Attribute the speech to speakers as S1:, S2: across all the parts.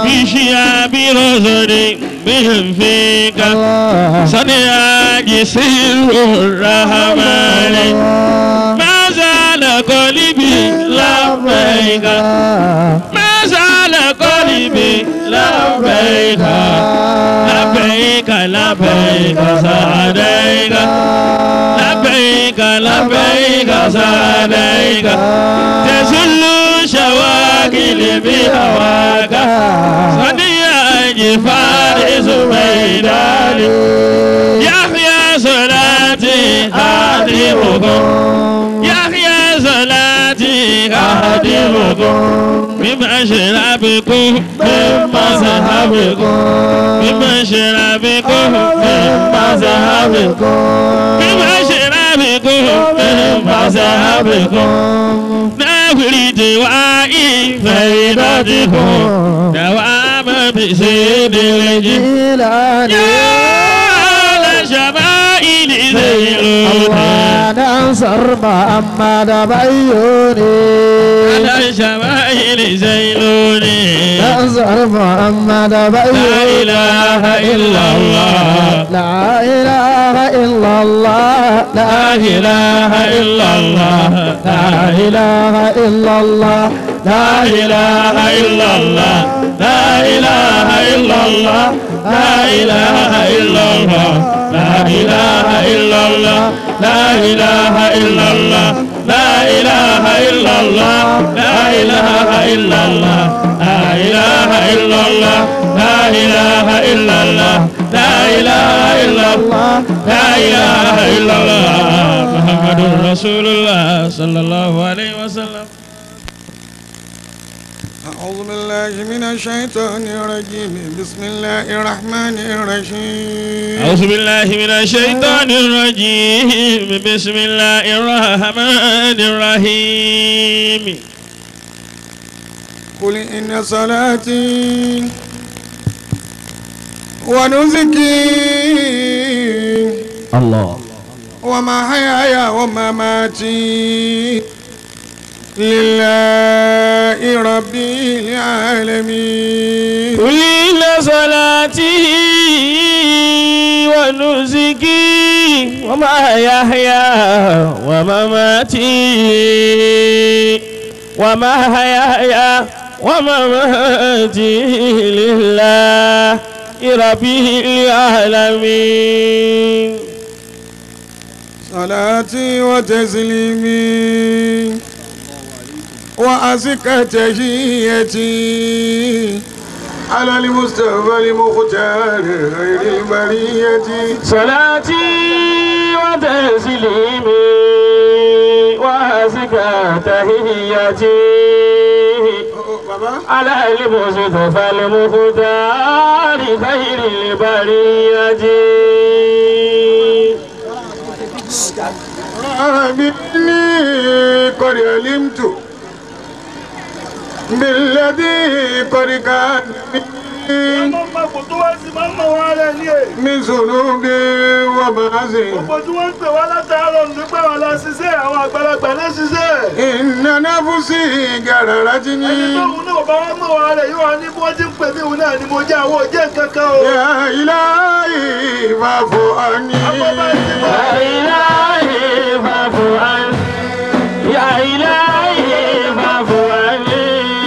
S1: في شياب رزق من فيك صنع جسر الرحمن ما زال قلبي لبيك ما زال قلبي لبيك لبيك لبيك سعديك لبيك لبيك سعديك تزل شواكل بهواك صديق جفار سبيدان يحيى صلاتي أهدمكم يحيى صلاتي أهدمكم بمشربكم من مذهبكم بمشربكم من مذهبكم بمشربكم من مذهبكم نفري دوائي فإدتكم دوام بسيد الجيل يا لشمائل زيلوني
S2: ننصر محمد بيوني
S1: على شمائل زيلوني
S2: ننصر محمد
S1: لا
S2: بيوني
S1: إله إلا الله
S2: لا إله إلا الله
S1: لا إله إلا الله
S2: لا إله إلا الله
S1: لا إله إلا الله لا إله إلا الله لا إله إلا الله لا إله إلا الله لا إله إلا الله لا إله إلا الله لا إله إلا الله لا إله إلا الله لا إله إلا الله لا إله إلا الله لا إله إلا الله محمد رسول الله صلى الله عليه وسلم
S3: أعوذ بالله من الشيطان الرجيم بسم الله الرحمن الرحيم
S1: أعوذ بالله من الشيطان الرجيم بسم الله الرحمن الرحيم
S3: قل إن صلاتي ونسكي
S2: الله
S3: ومحياي ومماتي لله رب العالمين
S1: قل إن صلاتي ونسكي ومحياي ومماتي ومحياي ومماتي لله رب العالمين
S3: صلاتي وتسليمي وأزكى تحيتي على المصطفى المختار غير البرية
S1: صلاتي وتسليمي وأزكى تحياتي
S3: بابا
S1: على المصطفى المختار خير البرية
S3: إني قد علمت بالذي قد كان مني
S4: Gbogbo tó wá sí máa ń mọ̀ wá rẹ̀ ní è.
S3: من ذنوب ومعاصي
S4: Gbogbo tí wọ́n ń pè wá látàárọ̀ ní pé wọ́n lọ ṣiṣẹ́ àwọn àgbàlagbà náà ṣiṣẹ́.
S3: إن نفسي
S4: Ẹni
S3: غررتني
S4: tóun náà bá wá mọ̀ wá rẹ̀ yóò wá ní bí wọ́n ti ń pè mí òun náà ni mo jẹ́ àwọn òjẹ́ nǹkan kan o.
S3: يا إلهي فاعف عني
S4: Àpapọ̀ ẹ̀sìn mọ̀.
S1: يا إلهي فاعف عني يا إلهي فاعف عني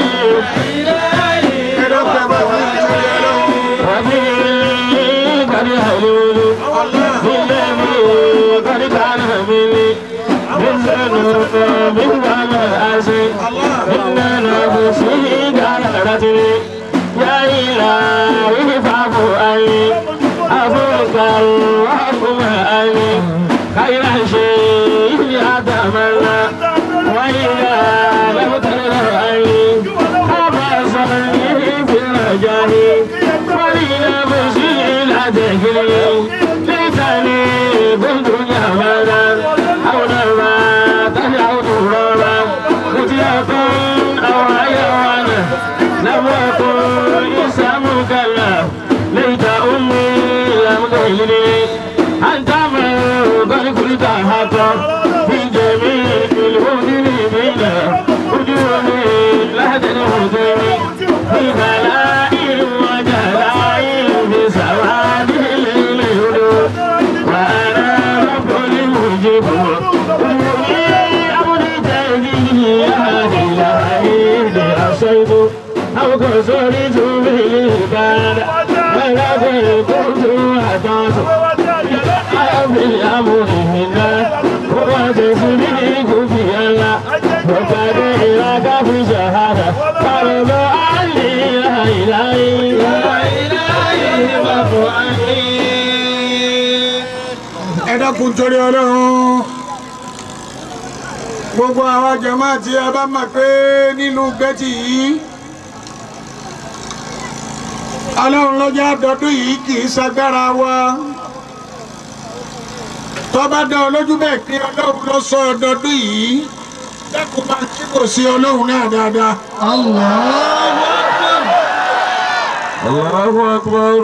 S1: وبه قد هلولي بالذي قد كان مني بالذنوب بالغم الأسي إن نفسي غيرتني يا إلهي فاعف عني أفوك اللهم عني خير شيء أتمنى وإذا لم تقدر عني أبصرني في رجائي ولنفسي لا تكلني ليتني كنت جبلا أو لما تدعو ترابا كنت أكون أو حيوانا لم أكن إنسان مكلف ليت أمي لم تهلني أنت من قد كنت حقا في جميع المذنبين وجوهي لا تنهضني في بلاء جئت بالعبادة ولكن كنت أساس أبي الأمر منا وتصديق في الله وقد إلىك في شهادة فرض عني لا إلهي لا إلهي وفؤادي
S3: ẹ dákun torí ọlọ́run gbogbo àwọn jàmáà tí a bá mọ̀ pé nílùú gbẹ́tì yìí ọlọ́run lọ́jọ́ àdọ́dún yìí kì í ṣagbára wa tó bá dá ọ lójú bẹ́ẹ̀ pé ọlọ́run ló sọ ọdọọdún yìí dákun máa kí kò sí ọlọ́run náà dáadáa.
S1: الله أكبر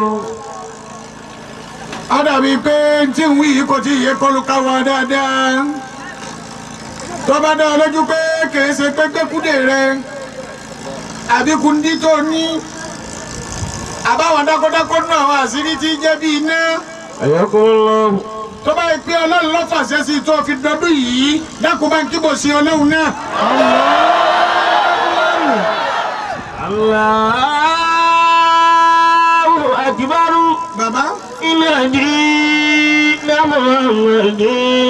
S3: ó dàbí pé tí ń wí yìí kò tí ì yé kọlu ká wa dáadáa tó bá dá ọ lójú pé kìí ṣe pé gbẹ́kúdè rẹ àbí kúndí tó ní àbáwọn dákọ́dákọ́ náà àwọn àṣírí tí jẹ́ bí iná
S1: حياكم الله
S3: tó bá yẹ pé ọlọ́run ló fàṣẹ sí i tó fi dọdún yìí dákun bá ń kíbò sí ọlọ́run náà.
S1: الله أكبر
S3: bàbá
S1: إن جئنا محمد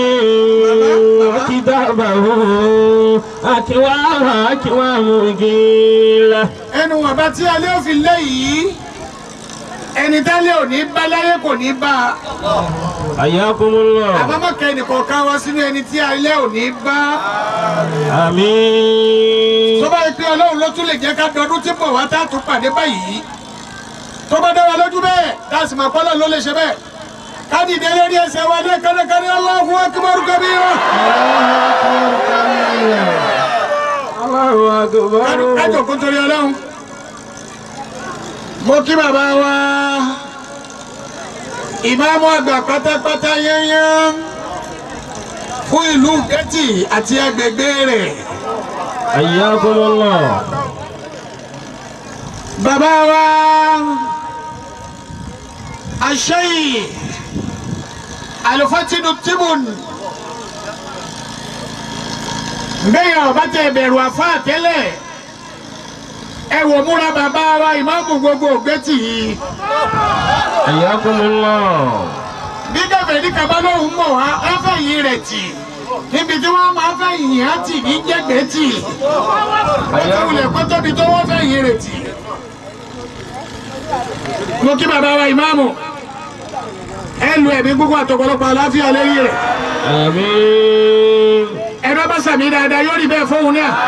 S1: كتابه أكوام أكوام قيلة
S3: ẹnu wọ̀nba tí alẹ́ ò fi lé yìí ẹni tálẹ́ ò ní bá láyé kò ní bá a.
S1: حياكم الله
S3: àbámọ̀kẹ́ nìkọ̀ọ̀kan wá sínú ẹni tí alẹ́ ò ní bá.
S1: آمين
S3: tó bá yẹ pé ọlọ́run ló tún lè jẹ́ ká dọdún tí bọ̀ wá tá a tún pàdé báyìí. tó bá dá wa lójú bẹ́ẹ̀ tá a sì máa pọ́lọ́ ló lè ṣe bẹ́ẹ̀. ká dìde lórí ẹsẹ̀ wa ní kánnákánná Allahu akbar kabira.
S1: الله أكبر
S3: ká jòkó torí ọlọ́run. mo kí bàbá wa ìmáàmù àgbà pátápátá yányán fún ìlú Gẹ́tì àti agbègbè rẹ̀.
S1: حياكم الله
S3: bàbá wa aṣẹ́yìn alifatinu tibun bẹ́ẹ̀ ọba tẹ bẹ̀rù àfa tẹ́lẹ̀ ẹ wò múra bàbá wa ìmáàmù gbogbo Gẹ́tì yìí
S1: حياكم الله
S3: bí gàfẹ́ ní kaba lóhùn mọ̀ wá wọ́n fẹ́ yìn rẹ̀ tì níbi tí wọ́n máa fẹ́ yìn á tì ní jẹ́gbẹ́ tì wọ́n ti wulẹ̀ kó tóbi tó wọ́n fẹ́ yìn rẹ̀ tì. mo kí bàbá wa ìmáàmù ẹ lu ẹ̀mí gbogbo àtọ̀pọ̀lọpọ̀ àláfíà lẹ́yìn rẹ̀
S1: آمين
S3: ẹ̀rọ bá sàmì dáadáa yóò rí bẹ́ẹ̀ fóun náà.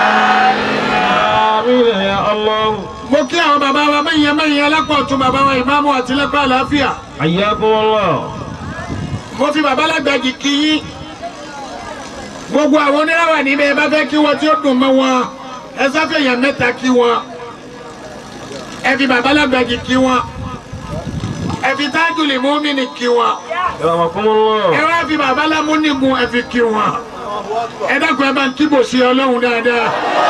S1: آمين يا الله
S3: mo kí àwọn bàbá wa mẹ́yìn mẹ́yìn alápọ̀tún bàbá wa ìmáàmù àti lẹ́kọ̀ọ́ àláfíà
S1: حياكم الله
S3: mo fi bàbá lágbàjì kí yín gbogbo àwọn oníràwà níbẹ̀ ẹ bá fẹ́ kí wọn tí ó dùn mọ́ wọn ẹ sáfẹ̀yàn mẹ́ta kí wọn ẹ fi bàbá lágbàjì kí wọn ẹ fi tájùlì mọ́mìnì kí wọn
S1: رحمكم
S3: ẹ
S1: الله
S3: wá fi bàbá lámúnigun ẹ fi kí wọn ẹ dákun ẹ bá ń kíbò sí ọlọ́run dáadáa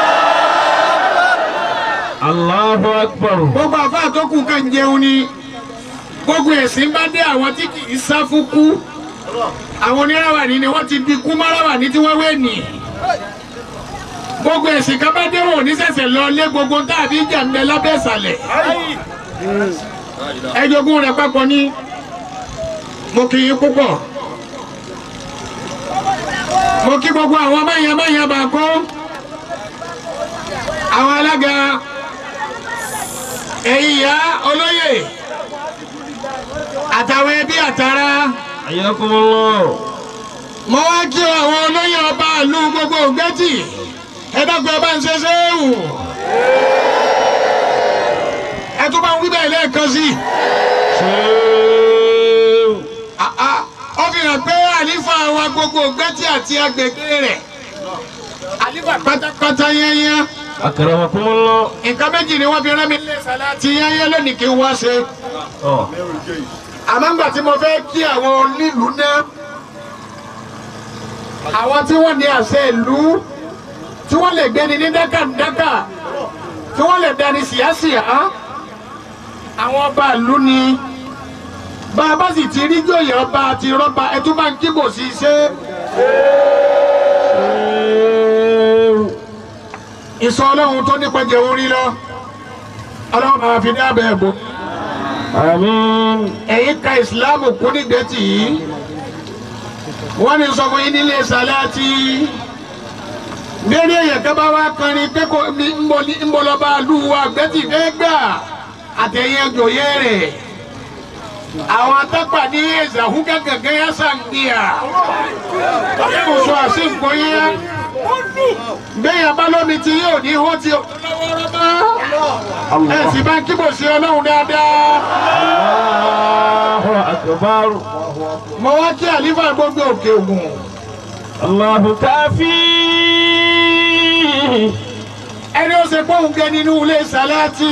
S1: الله أكبر
S3: gbogbo àfáà tó kù kàn jẹun ni gbogbo ẹ̀sìn bá dé àwọn tí kì í sá fún kú àwọn oníràwà ní ni wọ́n ti di kú máràwà ní tí wọ́n wé nì gbogbo ẹ̀sìn kan bá dé wọn ò ní ṣẹ̀ṣẹ̀ lọ lé gbogbo tàbí ìjà ń bẹ lábẹ́ ìsàlẹ̀ ẹjọ́gún rẹ̀ papọ̀ ní mo kì í púpọ̀ mo kí gbogbo àwọn mẹ́yàn mẹ́yàn bá kó àwọn alága ẹ̀yin ìyá olóyè àtàwọn ẹbí àtàrà
S1: حياكم الله
S3: mo wá kí àwọn olóyè ọba ìlú gbogbo Ògbẹ́tì ẹ dákun ẹ bá ń ṣe séwù ẹ tún bá ń wí bẹ́ẹ̀ lẹ́ẹ̀kan sí i.
S1: شيخ
S3: Ah, ah, ó fi hàn pé àlífà wa gbogbo Ògbẹ́tì àti agbègbè rẹ̀ àlífà pátápátá yẹ́nyẹ́
S1: أكرمكم الله
S3: nǹkan méjì ni wọ́n fi rán mi lé sàláàtì yẹ́nyẹ́ lónìí kí n wá ṣe.
S1: آه.
S3: àmọ́ ńgbà tí mo fẹ́ kí àwọn onílùú náà àwọn tí wọ́n ní àṣẹ ìlú tí wọ́n lè gbéni ní dákàdákà tí wọ́n lè dání síyásíyá àwọn ọba ìlú ni bá a bá sì ti rí jòyè ọba àti rọ́bà ẹ tún máa ń kíbò sí i ṣe ìsọ ọlọ́run tó nípa jẹun rí lọ ọlọ́run máa fi dábẹ́ bò
S1: Àmín.
S3: ẹ̀yin ka ìsìláàmù kún nígbẹ́tì yìí wọ́n ní sọ fún yín nílé sàláàtì lérí èyàn kan bá wá kọrin pé kò ní ńbọlọba lù wá gbẹ́tì fẹ́ gbà àtẹ̀yìn ẹjọ́yẹ rẹ̀ àwọn atápà ní ẹ̀zàhún gẹ́gẹ́ yá sàǹgbìyà kò sọ àṣìǹkó yá bẹ́ẹ̀ bá lómi tí yóò ní hó tí ó lọ́wọ́rọ́ bá ẹ̀ sì bá ń kíbò sí ọlọ́run dáadáa.
S1: Allahu akbar.
S3: mo wá kí àlífà gbogbo òkè ògùn
S1: Allahu kafi.
S3: ẹni ó ṣe pọ́hùn gẹ nínú ilé sàláàtì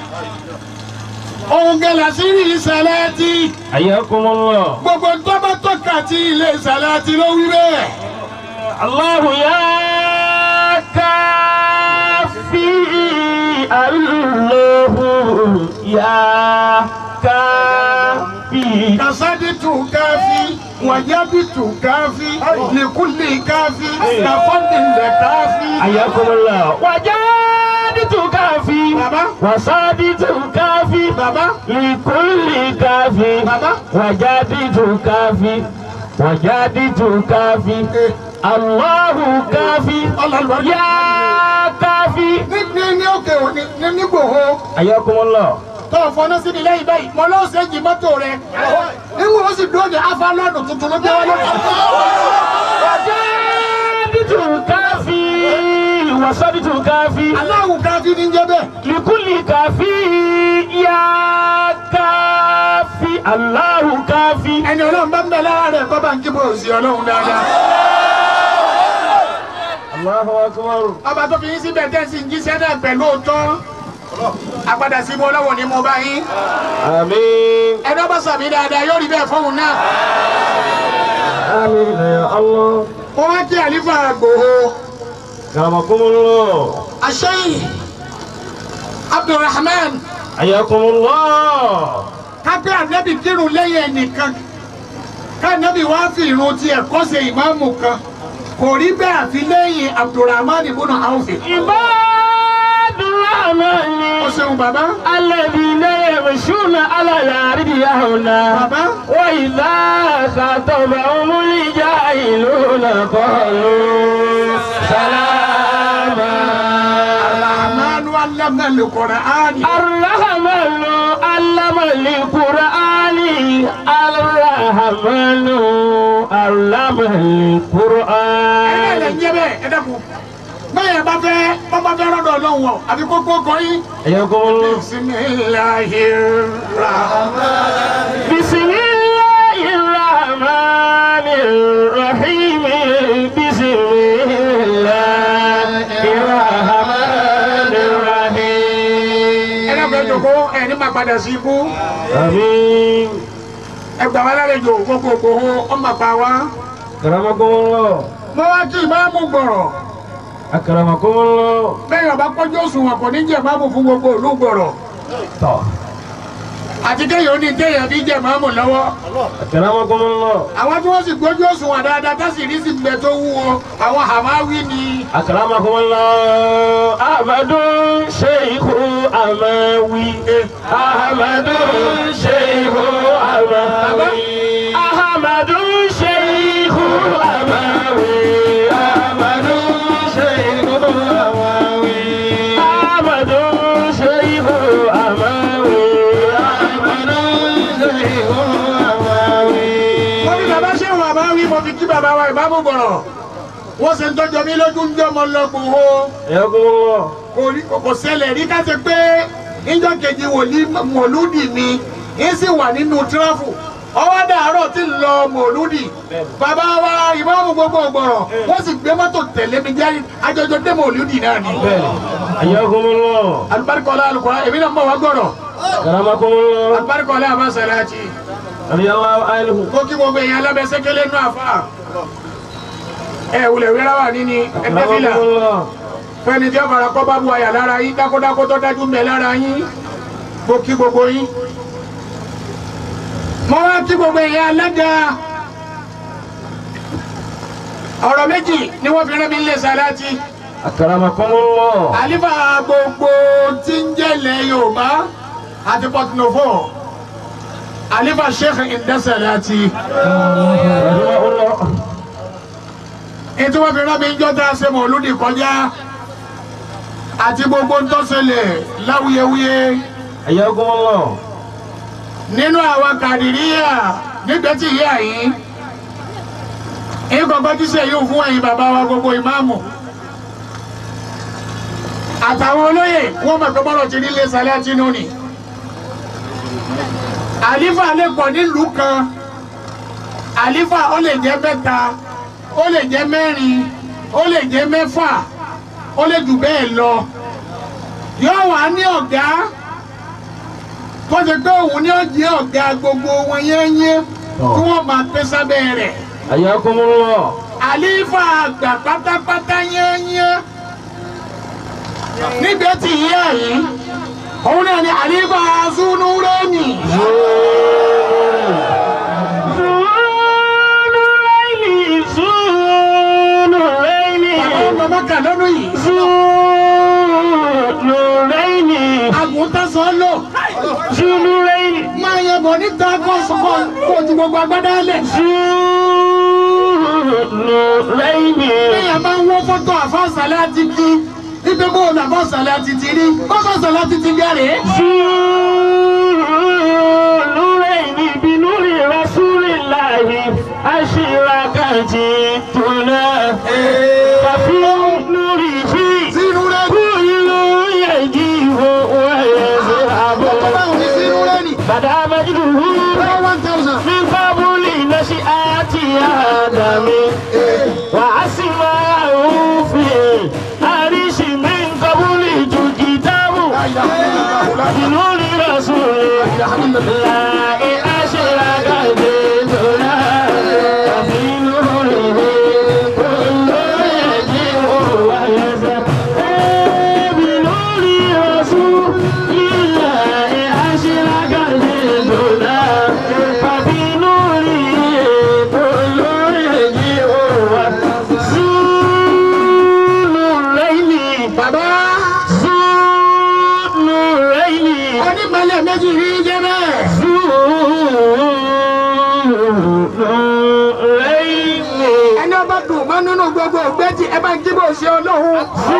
S3: òun gẹ làṣírí sàláàtì
S1: Ayakumullah.
S3: gbogbo tó bá tọ́ka tí ilé sàláàtì ló wí bẹ́ẹ̀.
S1: Allahu ya kafi. Allahu ya kafi.
S3: kasaditu káfí wàjábìtù káfí lìkúlì káfí kàfọ́ndìlẹ̀ káfí.
S1: Ayakumullah. Wajaditu kafi.
S3: Baba.
S1: Wasaditu kafi.
S3: bàbá
S1: Likulli kafi.
S3: bàbá
S1: Wajaditu kafi. Wajaditu kafi. Allahu kafi.
S3: ọlọ́lọ́
S1: Ya kafi.
S3: ní ní ní òkè òní ní nígbòho.
S1: Ayakumullah.
S3: tó o fọnà síbi lẹ́yìn báyìí mo lọ́ọ́ sẹ́jì mọ́tò rẹ̀ níwọ̀n ó sì dúró de afálọ́ọ̀nù tuntun ló gbé wọlé.
S1: Wajaditu kafi. Wasaditu kafi.
S3: aláwù káfí ní jẹ́ bẹ́ẹ̀.
S1: Likulli kafi. Ya kafi. Allahu kafi.
S3: ẹni ọlọ́run bá ń bẹ lára rẹ̀ kọ́ bá ń kíbo òsì ọlọ́run dáadáa.
S1: Allahu akbar.
S3: ọba tó fi yín síbẹ̀ tẹ́sí ń jíṣẹ́ náà pẹ̀lú òótọ́ agbada sí mo lọ́wọ́ ni mo bá yín
S1: Àmín.
S3: ẹni ọba sàmì dáadáa yóò rí bẹ́ẹ̀ fóun náà.
S1: Àmín ya Allah.
S3: mo wá kí àlífà gbòho
S1: Karamakumullah.
S3: àṣẹyìn abdulrahman
S1: Ayakumullah.
S3: kápẹ́ ànábì kírun lẹ́yìn ẹnìkan kánábì wá fi irun tiẹ̀ kọ́sẹ̀ ìmáàmù kan kò rí bẹ́ẹ̀ àfi lẹ́yìn abdulrahman ibùnà àwòfẹ́.
S1: Ibadurrahmani.
S3: ó ṣeun bàbá
S1: Alladhina yamshuna ala al-ardi hauna.
S3: bàbá
S1: Wa idha khatabahumul jahiluna qalu salama.
S3: rahmanu alamna al-Qur'ani.
S1: الرحمن علم القرآن الرحمن علم القرآن
S3: ẹ̀rẹ́ ilẹ̀ ń jẹ́ bẹ́ẹ̀ ẹ dẹ́kun bẹ́ẹ̀ bá fẹ́ bọ́ bá fẹ́ rọ́dọ̀ ọlọ́run wọ̀ àbí kókó kọrin.
S1: حياكم الله
S3: bismillahirrahman.
S1: بسم الله الرحمن الرحيم بسم الله الرحمن الرحيم
S3: ẹ dẹ́kun ẹ jòkó ẹ ní máa padà sí ibú
S1: آمين
S3: ẹ gbà wá lálejò gbogbo ògbóhó ọmọ àpá wa.
S1: أكرمكم الله
S3: mo wá kí ìmáàmù gbọ̀rọ̀
S1: أكرمكم الله
S3: bẹ́ẹ̀ ọba pọ́jú òṣùwọ̀n kò ní jẹ́ ìmáàmù fún gbogbo ìlú gbọ̀rọ̀
S1: طه
S3: àti kéèyàn ó ní téèyàn fi jẹ́ ìmáàmù lọ́wọ́.
S1: أكرمكم الله
S3: àwọn tí wọ́n sì gbójú òṣùwọ̀n dáadáa tá sì rí sí gbẹ tó wúwo àwọn hàmáwí ni.
S1: أكرمكم الله أحمد شيخ أماوي أحمد شيخ أماوي أحمد شيخ أماوي أحمد شيخ أماوي أحمد شيخ أماوي أحمد شيخ أماوي
S3: mo ní bàbá ṣé wọn àmáwí mo fi kí bàbá wa ìmáàmù gbọ̀rọ̀ wọ́n sì ń tọ́jọ́ mi lójú ń jọ́ ọmọ lọ́gbọ̀n o.
S1: حياكم الله
S3: kò rí kò ṣẹlẹ̀ rí ká ṣe pé níjọ́ kejì wòlí mọ̀lúdì mi ń sì wà nínú tíráfù ọwọ́ dàárọ̀ tí ń lọ mọ̀lúdì bàbá wa ìmáàmù gbogbo ọ̀gbọ̀rọ̀ wọ́n sì gbé mọ́tò tẹ̀lé mi jáde àjọjọ dé mọ̀lúdì náà ni.
S1: حياكم الله
S3: alibarikọla alukura èmi náà mọ̀ wá gbọ́dọ̀
S1: كرمكم الله
S3: alibarikọla abasalati
S1: رضي الله عنه
S3: kó kí gbogbo èèyàn alábẹ́sẹ́kẹ́lẹ́ nù àfa ẹ wulẹ̀ wíra wà níní ẹgbẹ́fìlà
S1: كرمكم الله
S3: fẹ́ni tí ó fara kọ́ bá bu àyà lára yín dákódákó tó dájú ń bẹ lára yín mo kí gbogbo yín mo wá kí gbogbo èèyàn alága ọ̀rọ̀ méjì ni wọ́n fi rán mi lé sàláàtì
S1: Akramakumullah.
S3: àlífà gbogbo tí ń jẹ́lẹ̀ yorùbá àti pọtinofo àlífà sheikh indasẹ̀lẹ̀ àti
S1: Rahimahullah.
S3: ètò wọn fi rán mi jọ́ tá a ṣe mọ̀lúdì kọjá àti gbogbo ń tọ́sẹ̀lẹ̀ láwuyewuye
S1: Hayyakumullah.
S3: nínú àwọn kàdìríyà nígbẹ́tì yíyà yìí ìkọ̀kọ́ tí ṣe yóò fún ẹ̀yin bàbá wa gbogbo ìmáàmù àtàwọn olóyè wọ́n mọ̀ pé bọ́lọ̀ ti nílé sálẹ́ àti inú ni àlífà lè pọ̀ nílùú kan àlífà ó lè jẹ́ mẹ́ta ó lè jẹ́ mẹ́rin ó lè jẹ́ mẹ́fà ó lè jù bẹ́ẹ̀ lọ yóò wá ní ọ̀gá tó ṣe pé òun ni ó jẹ́ ọ̀gá gbogbo wọn yẹ́nyẹ́ tí wọ́n máa pé sábẹ́ rẹ̀
S1: Hayyakumullah.
S3: àlífà àgbà pátápátá yẹ́nyẹ́ níbi tí ìyá yìí òun náà ni àlífà azúnú rẹ́mi.
S1: Zunuraini, Zunuraini.
S3: bàbá ọmọ mọ́kà lọ́dún yìí
S1: Zunuraini.
S3: àgùntàn sọ lò
S1: Zunuraini.
S3: máa yẹ bọ̀ níta kó sọ̀kọ̀ kó ju gbogbo agbádá lẹ̀.
S1: Zunuraini.
S3: Téèyàn bá ń wọ́ fọ́tò àfọ́sàlẹ̀ àti kí ibi bó lọ àfọ́sàlẹ̀ àti ti rí kọ́fọ́sàlẹ̀ àti ti gẹ̀rẹ́.
S1: Zunuraini binuri rasulillahi ashirakati tuna. Fafi nurihi.
S3: sínú rẹ̀ ní.
S1: Kullu yajibu wa yazhabu.
S3: báwo ni sínú rẹ̀ ní.
S1: Bada majduhu.
S3: lọ́wọ́ one thousand.
S1: من قبل نشأة آدم وأسماء في عرش من قبل كتاب بنور رسول لا أشرك بيتنا في نوره كل يجيء ويزهر بنور رسول الله أشرك بيتنا ففي نوره كل يجيء وزول الليل
S3: bàbá
S1: زول الليل
S3: onímọ̀lẹ̀ méjì rí jẹ́ bẹ́ẹ̀. ẹni ọba dùn mọ́ nínú gbogbo ògbẹ́jì ẹ bá ń jíbọ̀ ṣe ọlọ́run.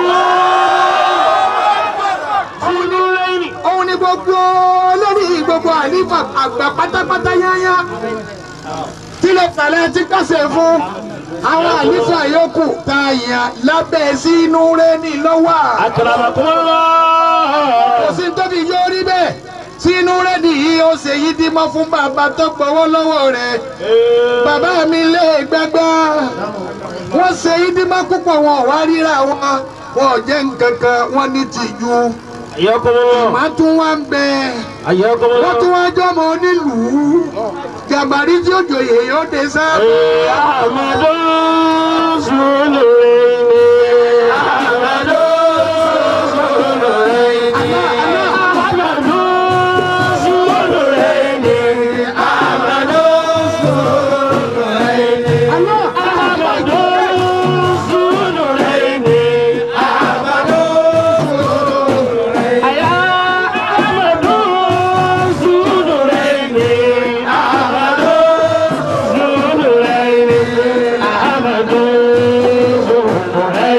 S3: òun ni gbogbo lórí gbogbo àlífà àgbà pátápátá yányá. tí lè fàlẹ́ tí kásẹ̀ fún àwọn àlífà yòókù tá a yàn lábẹ́ sínú rẹ̀ ní lọ́wọ́. kò sí tóbi yóò rí bẹ́ẹ̀ sínú rẹ̀ nìyí ó ṣe yí dímọ́ fún bàbá tó gbowó lọ́wọ́ rẹ̀ bàbá mi lé gbẹgbẹ́ wọ́n ṣe yí dímọ́ púpọ̀ wọn ò wá ríra wọn wọn ò jẹ́ nǹkan kan wọ́n ní tìjú màá tún wá ń bẹ wọ́n tún wá jọmọ onílùú jàmbárí tí ó jòyè yóò dé sáà.
S1: Ahmadu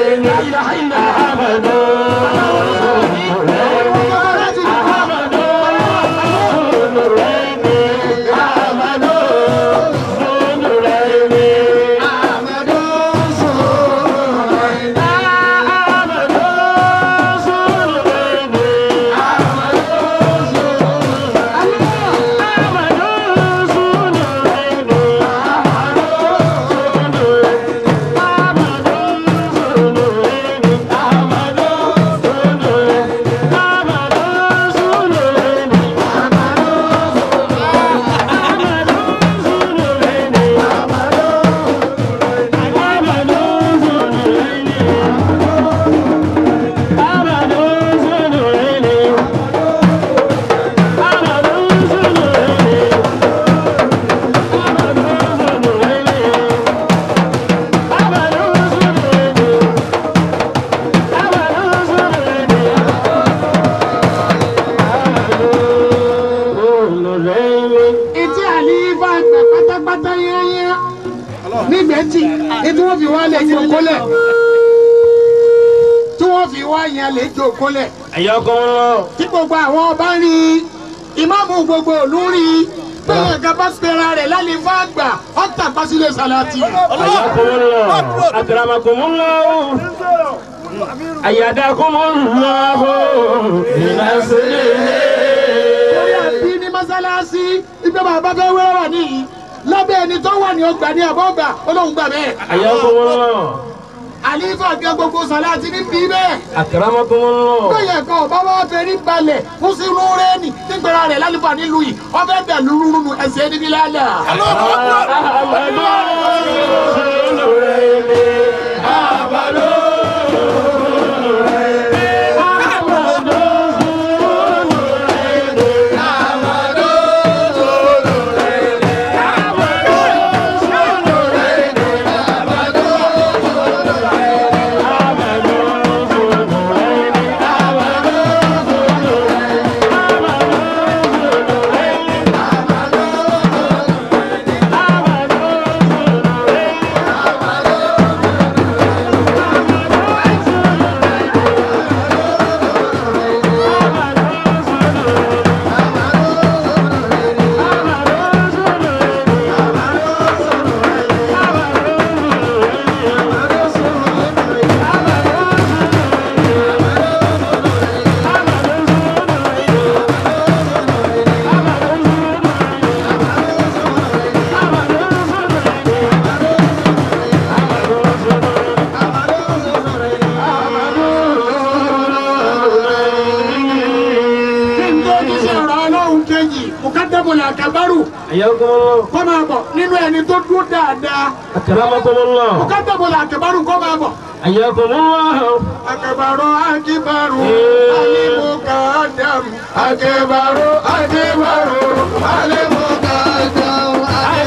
S3: tán yányá nígbẹ̀tì tí wọ́n fi wá lè jókòó lẹ̀ tí wọ́n fi wá yan lè jókòó lẹ̀
S1: حياكم الله
S3: tí gbogbo àwọn ọba rí i ìmáàmù gbogbo òlú rí i bẹ́ẹ̀ gaba pera rẹ̀ lálẹ́ fún àgbà ọ̀tà pàṣílẹ̀ sàlátì.
S1: حياكم الله أكرمكم الله أيدكم الله بنصره
S3: torí àbí ní mọ́sálásí ibẹ̀ bàbá fẹ́ wẹ́rẹ́ wà níyì lábẹ́ ẹni tó wà ní ọgbà ní àbọ̀gbà olóhùn gbà bẹ́ẹ̀.
S1: حياكم الله
S3: àlífà gẹ gbogbo sàlátì ní bí bẹ́ẹ̀.
S1: أكرمكم الله
S3: bẹ́ẹ̀ kan ọba wa fẹ́ rí balẹ̀ fún sínú rẹ́ẹ̀nì nígbèrè rẹ̀ lálùfà nílùú yìí ọbẹ̀ dà lúrúrú ẹsẹ̀ níbi lálẹ́. nítorí sọ̀rọ̀ ọlọ́run kejì mùkádàmùlà àkàbárù
S1: حياكم الله
S3: kọ́ máa bọ̀ nínú ẹni tó dúró dáadáa
S1: أكرمكم الله
S3: mùkádàmùlà àkàbárù kọ́ máa bọ̀.
S1: حياكم الله
S3: Akabaru akibaru alimukadam Akabaru akibaru alimukadam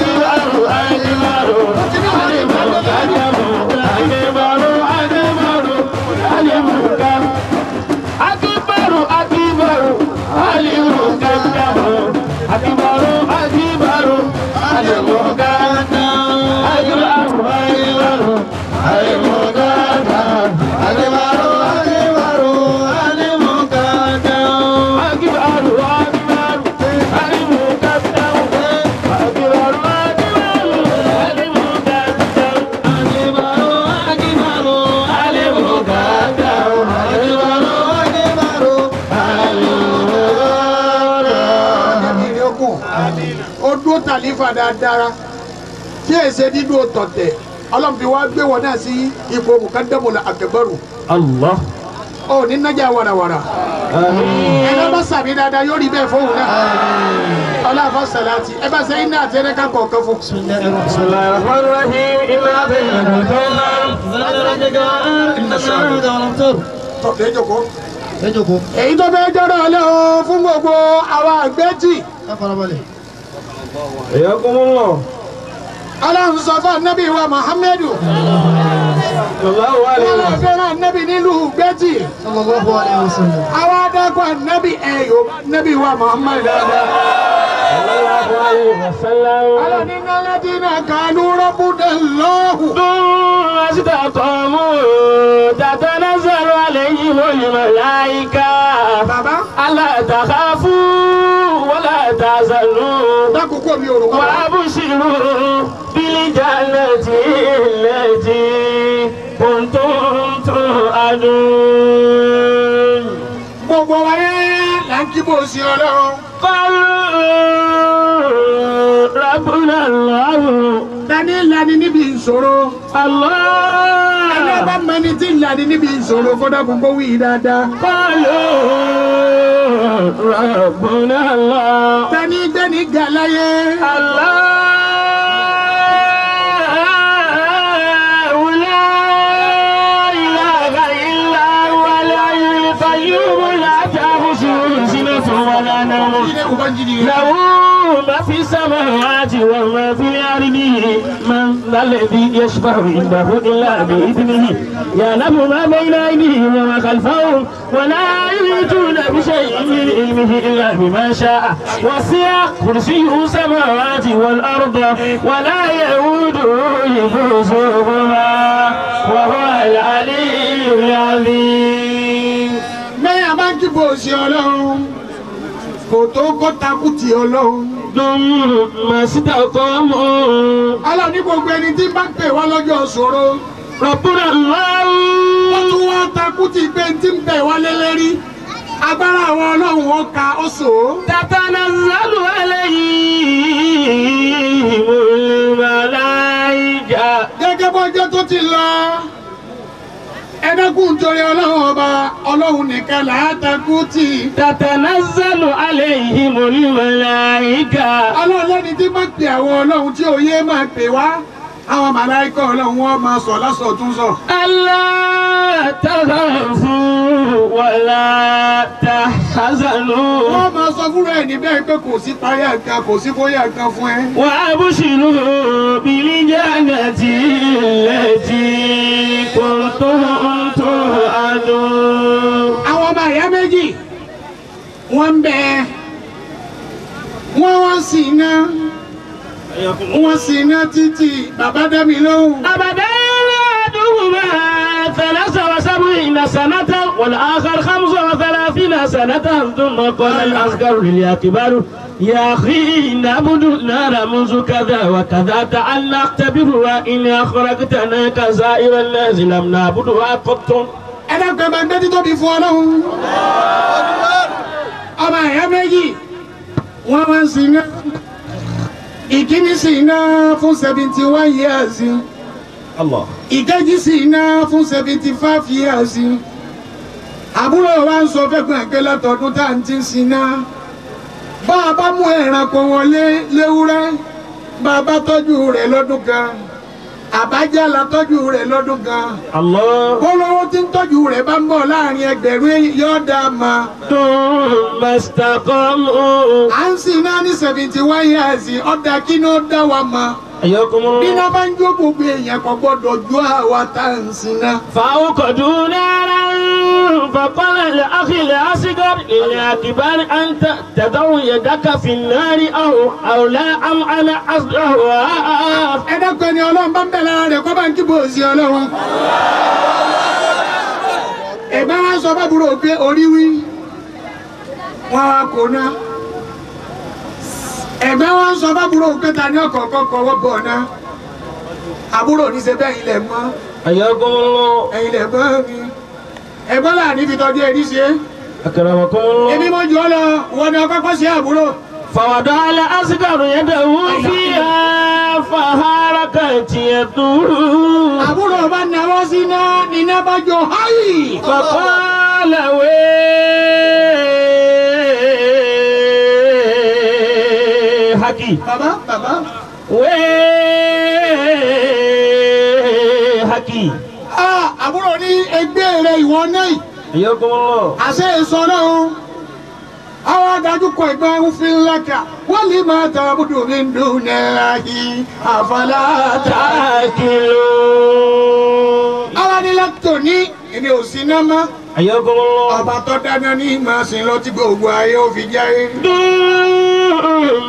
S3: ó dúró tàlífà dáadáa tí èsè dídú tọ̀tẹ̀ ọlọ́run fi wá gbé wọn náà sí ipò mùkádàmùlà àkàbárù
S1: الله
S3: ó ní nájà warawara ẹ̀rọ bá sàmì dáadáa yóò rí bẹ́ẹ̀ fóun náà ọlọ́àfọ̀ sàláàtì ẹ bá sẹ́yìn náà tẹ́lẹ̀ ká kọ̀ọ̀kan fún.
S1: بسم الله الرحمن الرحيم إنا أعطيناك الكوثر
S3: tọ̀tẹ̀ jókòó. èyí tó fẹ́ jọ́rọ̀ ọlọ́run fún gbogbo àwọn àgbẹ̀tì
S1: حياكم الله
S3: ọlọ́run sọ fún anábì wa muhammadu
S1: صلى الله عليه
S3: wọn
S1: وسلم
S3: fẹ́ràn anábì nílùú gbẹ̀tì àwọn adágún anábì ẹ̀yọ́ anábì wa muhammadu dáadáa.
S1: صلى الله عليه وسلم
S3: ọlọ́ni náà dín náà kánú rọ́bùdà lọ́hùn.
S1: ثم استقاموا تتنزل عليهم الملائكة
S3: bàbá
S1: ألا تخافوا ولا تحزنوا
S3: dákòókò mi ò rò wá.
S1: وأبشروا بالجنة التي كنتم توعدون
S3: gbogbo wa yẹn là ń kí bó ṣe ọlọ́run.
S1: قالوا ربنا الله
S3: dání lani níbi ìṣòro. ẹni
S1: الله
S3: ọba mẹni tí ń lani níbi ìṣòro kódà gbogbo wí dáadáa.
S1: قالوا ربنا الله
S3: dání gbẹ́ni gàláyé.
S1: الله لا إله إلا هو الحي القيوم لا تأخذه سنة ولا سبحانه
S3: ilé ubangiji rẹ.
S1: له ما في السماوات وما في الأرض من ذا الذي يشفع عنده إلا بإذنه يعلم ما بين أيديهم وما خلفهم ولا يحيطون بشيء من علمه إلا بما شاء وسع كرسيه السماوات والأرض ولا يؤوده حفظهما وهو العلي العظيم
S3: mẹ́yà máa ń kíbo òsì ọlọ́run kò tó kó takú ti ọlọ́run.
S1: ثم استقاموا
S3: ọlọ́run ní gbogbo ẹni tí bá pè wá lọ́jọ́ ṣòro.
S1: ربنا الله
S3: wọ́n tún wá takú ti pé tí ń bẹ̀ wá lélẹ́rí. agbára àwọn ọlọ́run wọn ka ó sò ó.
S1: تتنزل عليهم الملائكة
S3: gẹ́gẹ́ bọ́jọ́ tó ti lọ. ẹ̀ẹ́dẹ́kùn torí ọlọ́run ọba ọlọ́run nìkan là á takú tì.
S1: تتنزل عليهم الملائكة
S3: ọlọ́run lẹ́ni tí bá pè àwọn ọlọ́run tí òye máa pè wá. àwọn màláìkà ọlọ́run wọn máa sọ lásọ̀ tún sọ.
S1: ألا تخافوا ولا تحزنوا
S3: wọ́n máa sọ fúnra ẹ̀ níbẹ̀ pé kò sí páyà kan kò sí bóyá kan fún ẹ.
S1: وأبشروا بالجنة التي كنتم توعدون
S3: àwọn ọmọ ìyá méjì wọ́n ń bẹ wọ́n wá sí iná wọ́n sí iná títí bàbá dẹ́mi lóhùn.
S1: أبدا أحدهما ثلاث وسبعين سنة والآخر خمس وثلاثين سنة ثم قال الأصغر للأكبر يا أخي نعبد النار منذ كذا وكذا تعال نختبر وإن أخرجتنا كسائر الناس لم نعبدها قط
S3: ẹ dákun ẹ máa ń gbé títóbi fún ọlọ́run. ọmọ ìyá méjì wọ́n wá sí iná ìkíní sí iná fún seventy one years
S2: Allah.
S3: ìkejì sí iná fún seventy five years àbúrò wa ń sọ fẹ́gbọ́n ẹ̀gbẹ́ látọdún tá à ń ti ń siná bá a bá mú ẹranko wọlé léwúrẹ́ bá a bá tọ́jú rẹ̀ lọ́dún kan àbájá la tọ́jú rẹ̀ lọ́dún kan
S1: الله
S3: bọ́lọ́wọ́ tí ń tọ́jú rẹ̀ bá ń bọ̀ láàrin ẹgbẹ̀rún yóò dá a ma
S1: ثم استقاموا
S3: à ń siná ní seventy one years ọ̀dà kí ni ó dá wa ma
S1: حياكم
S3: bí
S1: الله
S3: iná bá ń jó gbogbo èèyàn kò gbọ́dọ̀ ju àwa tá à ń siná.
S1: فأوقدوا نارا فقال لأخي الأصغر للأكبر أنت تضع يدك في النار أو أو لا أم أنا أصدرها
S3: ẹ dákun ẹni ọlọ́run bá ń bẹ̀ lára rẹ̀ kọ́ bá ń kíbo òsì ọlọ́run. ẹ̀gbẹ́ wa sọ fábùrò pé orí wí wọn wá kó ná. ẹ̀gbẹ́ wa sọ fábùrò pé ta ní ọ̀kọ̀ọ̀kan kọ́wọ́ bọ̀ ná. àbúrò ní ṣe bẹ́ẹ̀ ilẹ̀ mọ́
S1: حياكم الله
S3: ẹ̀yin lẹ̀ gbọ́ mi. ẹ̀gbọ́n là ní fi tọ́jú ẹni ṣe.
S1: أكرمكم
S3: èmi
S1: الله
S3: mo jù ọ lọ wọn ni ọkọ kọ́ sí àbúrò.
S1: فوضع الأصغر يده فيها فحركت يده
S3: àbúrò bá náwó sí náà níná bá jọ háì.
S1: فقال ويحك
S3: bàbá bàbá.
S1: ويحك
S3: Ah, àbúrò ní ẹgbẹ́ rẹ̀ ìwọ náà yìí.
S1: حياكم الله
S3: àṣẹ ìsọ̀rọ̀ o àwọn adájú kọ ìgbà òfin lákà wọ́n lè máa ta àbúdò mi ń dùn náírà yìí àfàlàtà.
S1: تاكلون
S3: àwọn anílàtò ní èmi ò sí náà mọ́
S1: حياكم الله
S3: ọba tó dáná ní màá sin lọ tí gbogbo ayé ó fi jáde.
S1: ثم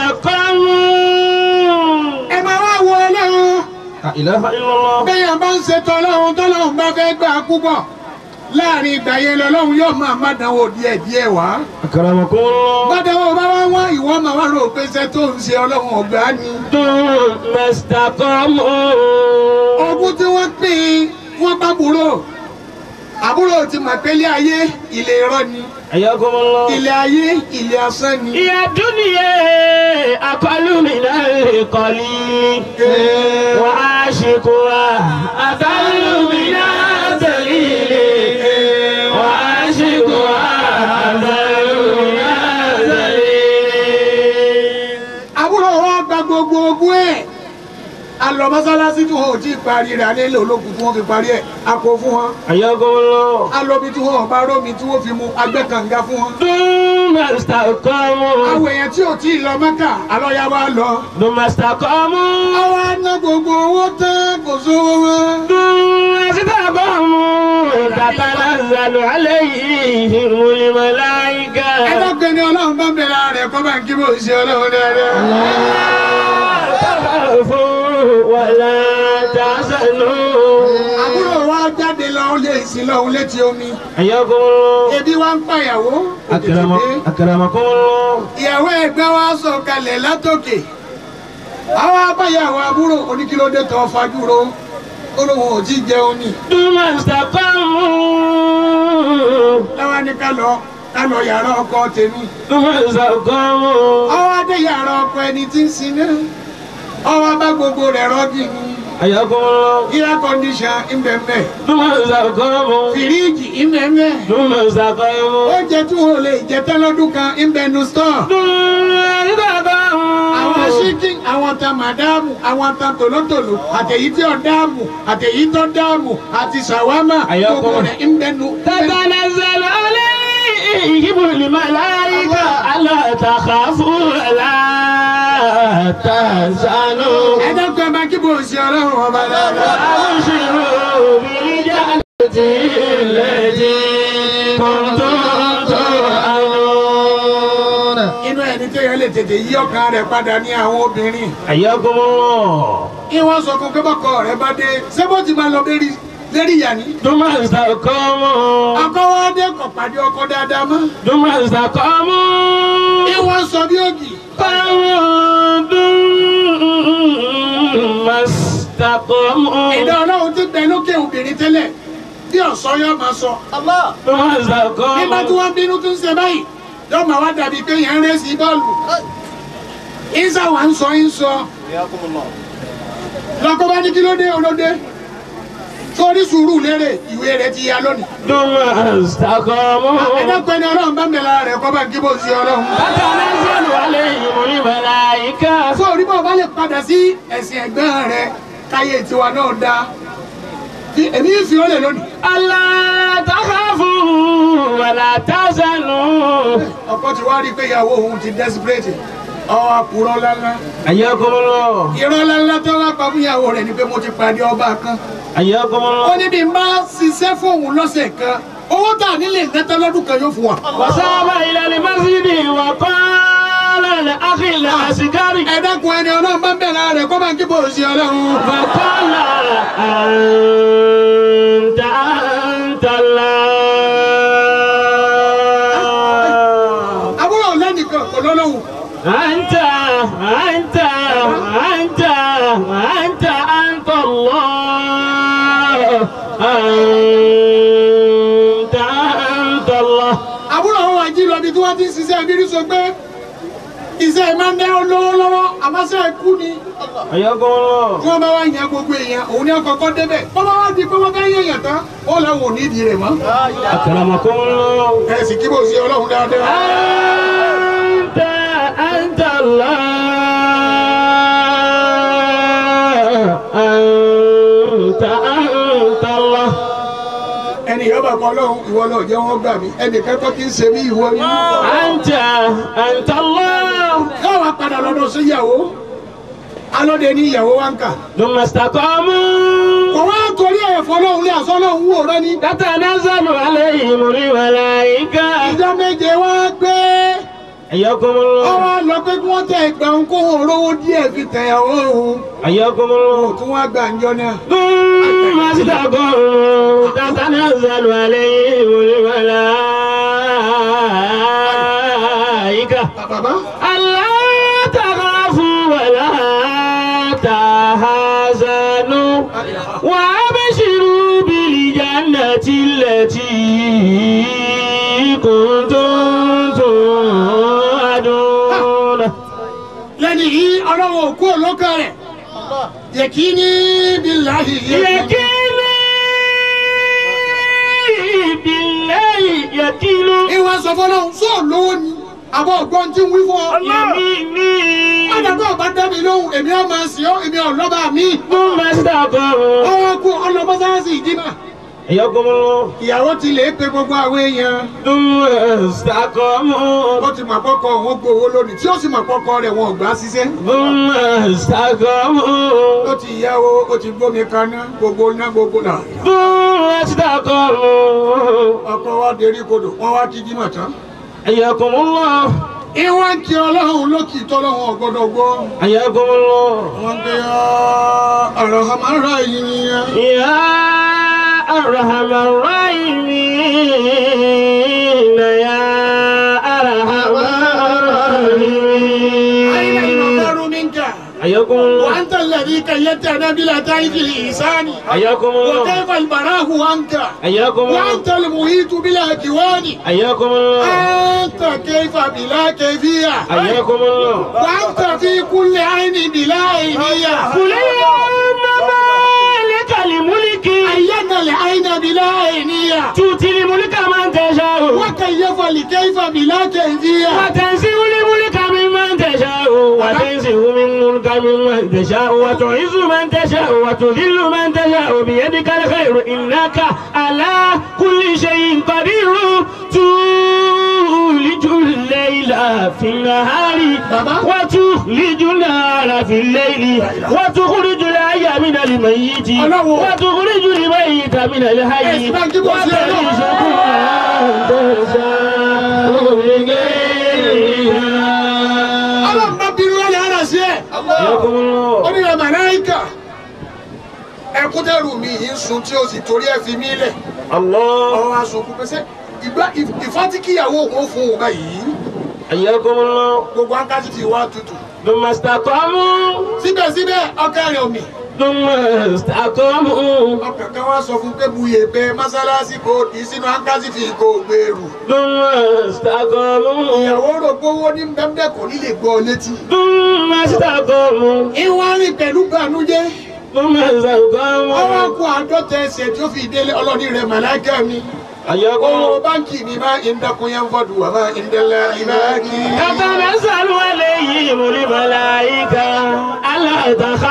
S1: استقاموا
S3: ẹ máa wá wo ọlọ́run
S2: La ilaha
S1: إلا الله
S3: bẹ́yàn bá ń ṣètò ọlọ́run tọ́lọ́run bá fẹ́ gbà púpọ̀ láàrin ìgbà yẹn lọ́lọ́run yóò máa má dánwò díẹ̀ díẹ̀ wá.
S1: أكرمكم الله
S3: bàdánwò bá wá wá ìwọ máa wá rò pé iṣẹ́ tó ń ṣe ọlọ́run ọ̀gbá ni.
S1: ثم استقاموا
S3: ogún tí wọ́n pín in wọ́n bá búrò àbúrò ti mọ̀ pé ilé ayé ilé irọ́ ni
S1: حياكم الله
S3: ilé ayé ilé asán ni.
S1: يا دنيا أقل من القليل وعاشقها أقل من الدليل وعاشقها أقل من الدليل
S3: àbúrò wa gba gbogbo ogún ẹ̀ a lọ mọ́sálásí tí wọn ò tí ì parí rẹ̀ alẹ́ ilé ológun tí wọ́n fi parí ẹ̀ a kó fún wọn
S1: حياكم الله
S3: a lọ bí tí wọn ò bá rómi tí wọ́n fi mu agbẹ́ kànga fún wọn.
S1: ثم ثم استقاموا
S3: àwọn èèyàn tí ò tí ì lọ mẹ́kà alọ́yà wa lọ.
S1: ثم استقاموا
S3: àwa ná gbogbo owó tán kò sówó mọ́.
S1: ثم استقاموا تتنزل عليهم الملائكة
S3: ẹlọ́gbẹ́ ni ọlọ́run bá bẹ̀rẹ̀ rẹ̀ kọ́ bá ń kí bó ṣe ọlọ́run dáadáa.
S1: تخافوا ولا تحزنوا
S3: àbúrò wa jáde lọ ó lè sí lọ́hún létí omi.
S1: حياكم الله
S3: ebi wa ń pàyàwó. kò tètè dé.
S1: أكرم- أكرمكم الله
S3: ìyàwó ẹ̀gbẹ́ wa sọ kalẹ̀ látòkè àwọn abáyàwó àbúrò oníkílódé tó fajúro olóhùn ò tí jẹun ni
S1: ثم استقاموا
S3: láwa ní ká lọ ká lọ yàrá ọkọ tèmi
S1: ثم استقاموا
S3: ọwọ́ adé yàrá ọkọ ẹni tí ń sin náà ọwọ́ bá gbogbo rẹ̀ rọ́gì ni
S1: حياكم الله
S3: air condition ìmbẹ̀mbẹ̀
S1: ثم استقاموا
S3: fìríìjì ìmbẹ̀mbẹ̀
S1: ثم استقاموا
S3: oúnjẹ tí wọn ò lè jẹ tán lọ́dún kan ìmbẹ̀nu store
S1: ثم استقاموا
S3: àwọn ṣíkìn àwọn ta màdáàmù àwọn ta tòlótòló àtẹ̀yí tí ò dáàmù àtẹ̀yí tó dáàmù àti ṣàwámà
S1: Àyọkọ́.
S3: gbogbo rẹ̀ ìmbẹ̀nu.
S1: تتنزل عليهم الملائكة ألا تخافوا ولا تحزنوا
S3: ẹ̀dọ́gbẹ́ máa kí bò sí ọlọ́run ọba dáadáa.
S1: وأبشروا بالجنة التي كنتم توعدون
S3: inú ẹni tó yẹ lè tètè yí ọkàn rẹ̀ padà ní àwọn obìnrin.
S1: حياكم الله
S3: ìwọ́n sọ fún pé bọ́kọ rẹ̀ bá dé ṣé bó ti máa lọ lérí lérí ìyá ni.
S1: ثم استقاموا
S3: ọkọ wa dé kọ̀ pàdé ọkọ dáadáa mọ́.
S1: ثم استقاموا
S3: ìwọ́n sọ bí ògì.
S1: ثم استقاموا
S3: ìdá ọlọ́run ti bẹ lókè obìnrin tẹ́lẹ̀ bí ọ̀sán yóò máa sọ.
S1: ثم
S3: nígbà tí
S1: استقاموا
S3: wọ́n bínú tó ń ṣe báyìí yóò máa wá dàbí pé yẹn ń rẹ́sì bọ́ọ̀lù. ìsà wà ń sọ ń sọ. lọ́kọ́ bá ní kí ló dé olóde. sórí sùúrù lérè ìwé rẹ̀ ti ya lónìí.
S1: ثم استقاموا
S3: ẹ̀dọ́gbẹ́ ni ọlọ́run bá ń bẹ̀ lára rẹ̀ kọ́ bá ń kí bó sí ọlọ́run.
S1: تتنزل عليهم الملائكة
S3: sórí bá o bá lè padà sí ẹ̀sìn ẹ̀gbọ́n rẹ̀ káyé tiwa náà dáa. Fi- èmi ń fi ó lè lónìí.
S1: ألا تخافوا ولا تحزنوا
S3: ọkọ ti wá rí i pé ìyàwó òun ti desperate ọwọ́ àkùrọ̀ lánàá.
S1: حياكم الله
S3: irọ́ lánàá tó wá pa fún ìyàwó rẹ̀ ni pé mo ti pàdé ọba kan.
S1: حياكم
S3: ó
S1: الله
S3: ní bí n bá ṣiṣẹ́ fóun lọ́sẹ̀ kan owó tà nílé nẹ́tẹ́ lọ́dún kan yóò fún wa.
S1: وصاب إلى المسجد وقال لأخي العسكري
S3: ẹ dákun ẹni ọlọ́run bá ń bẹ̀rẹ̀ rẹ̀ kọ́ bá ń kí bò sí ọlọ́run.
S1: فقال أنت أنت الله
S3: àbúrò lẹ́nìkan kò lọ́lọ́hùn.
S1: أنت أنت أنت أنت أنت الله أنت أنت الله
S3: àbúrò àwọn wàjí lọ bí tí wọ́n ti ń ṣiṣẹ́ ìbírí sọ pé iṣẹ́ máa ń dẹ́ olówó lọ́wọ́ àmọ́ṣẹ́ ikú ni
S1: حياكم الله
S3: tí wọ́n bá wá yan gbogbo èèyàn òun ní ọkọ̀ọ̀kọ́ débẹ̀ wọ́n bá wá di pé wọ́n bá yẹn yàn tán ó lọ́wọ́ ò ní ìdí rẹ̀ mọ́.
S1: أكرمكم الله
S3: ẹ sì kí bò sí ọlọ́run dáadáa.
S1: أنت أنت الله أنت أنت الله
S3: ẹnì yóò bá kọ́ ọlọ́run ìwọ lọ jẹ́ wọ́n gbà mí ẹnì kẹ́kọ̀ọ́ kì í ṣe mí ìwọ ni.
S1: أنت أنت الله
S3: yóò wá padà lọ́dọ̀ sí ìyàwó alóde ní ìyàwó wa ń kà.
S1: ثم استقاموا
S3: kò wá torí ẹ̀fọ́ lọ́hùn lé àṣọ lọ́hùn wò rẹ ní.
S1: تتنزل عليهم الملائكة
S3: ìjọ méje wá gbé
S1: حياكم الله
S3: ọwọ́ lọ pé kí wọ́n tẹ ẹgbẹ́ òun kó òun rówó díẹ̀ fi tẹ̀yàwó òun.
S1: حياكم الله
S3: kí wọ́n gbà ń jọ náà.
S1: ثم استقاموا تتنزل عليهم الملائكة
S3: bàbá
S1: ألا تخافوا ولا تحزنوا وأبشروا بالجنة التي كنتم توعدون
S3: lẹ́ni yìí ọlọ́wọ́ òkú olókà rẹ̀ yẹ kí ní bíláhì
S1: يكيني بالله يكيني
S3: ìwà sọ fọlọ́hún sọ lówó ni àbọ̀ ọ̀gbọ́n tí ń wí fún ọ.
S1: يميني
S3: Adàgbọ́ ọba dá mi lóhùn, èmi ọmọ sí ọ́, èmi ọ̀lọ́ba mi.
S1: ثم استقاموا
S3: Ọwọ́ kú ọlọ́mọsáàsì ìdímà.
S1: حياكم الله
S3: ìyàwó ti lè pe gbogbo àwọn èèyàn
S1: ثم استقاموا
S3: ó ti mọ̀ àkọ́kọ́ wọn gbowó lónìí tí ó sì mọ̀ àkọ́kọ́ rẹ̀ wọn ò gbà á ṣiṣẹ́
S1: ثم استقاموا
S3: ó ti yáwó ó ti gbómi kaná gbogbo ná gbogbo náà
S1: ثم استقاموا
S3: ọkọ wa dérí kodò wọn wá kí jímọ̀ tán.
S1: حياكم الله
S3: ìwọ́n kí ọlọ́run lókì tọ́lọ́run ọ̀gbọ́dọ̀ gbọ́
S1: حياكم الله
S3: wọ́n gbé ọ̀rọ̀ ọmọọ̀rọ̀ yìí nìyẹn.
S1: يا أرحم الراحمين يا أرحم
S3: أين
S1: الراحمين
S3: المطر منك
S1: حياكم الله
S3: وأنت الذي كيدتنا بلطائف الإحسان
S1: حياكم الله
S3: وكيف البراه عنك
S1: حياكم الله
S3: وأنت المحيط بالأكوان
S1: حياكم الله
S3: أنت كيف بلا كيفية
S1: حياكم الله
S3: وأنت في كل عين بلا عينية
S1: قل اللهم مالك الملك
S3: أين العين بلا عينية
S1: تؤتي الملك من تشاء
S3: وكيف لكيف بلا كيفية
S1: وتنزع الملك ممن تشاء وتنزع من الملك ممن تشاء وتعز من تشاء وتذل من تشاء بيدك الخير انك على كل شيء قدير تولج الليل في النهار
S3: بابا.
S1: وتخرج النهار في الليل وتخرج الحي من الميت
S3: الله.
S1: وتخرج الميت من الحي
S3: اسمع كيف وصل الله.
S1: وترزق من تشاء بغيرها
S3: ọlọ́run bá bínú wálé ara sí ẹ̀.
S1: حياكم
S3: ó
S1: الله
S3: ní ẹ̀ màláìkà ẹkún tẹ́rù mi yìí ń sun tí o sì torí ẹ̀ fi mí lẹ̀.
S1: الله
S3: ọ̀rọ̀ aṣòkú pẹ́sẹ́ ìgbà ìfọ́tíkìyàwó òun fún òun báyìí
S1: حياكم الله
S3: gbogbo akájú ti wá tutù.
S1: ثم استقاموا
S3: síbẹ̀síbẹ̀ ọkàn rẹ̀ omi.
S1: ثم استقاموا
S3: ọkàn kan wá sọ fún pé buye pé mọ́sálásí kò dì í sínú ankásífì kò gbèrú.
S1: ثم استقاموا
S3: ìyàwó rò pé owó ní bẹ́ẹ̀ kò ní lè gbọ́ ọ létí.
S1: ثم استقاموا
S3: ìwọ́n rìn pẹ̀lú bànújẹ́.
S1: ثم
S3: ọwọ́
S1: استقاموا
S3: kó àádọ́ta ẹsẹ̀ tí ó fi délé ọlọ́ọ̀ni rẹ̀ màláìkà mi.
S1: حياكم
S3: owó
S1: الله
S3: báńkì mi máa ń dẹkun yẹn fọdù wà máa ń dẹlẹ ìbáàkì.
S1: تتنزل عليهم الملائكة ألا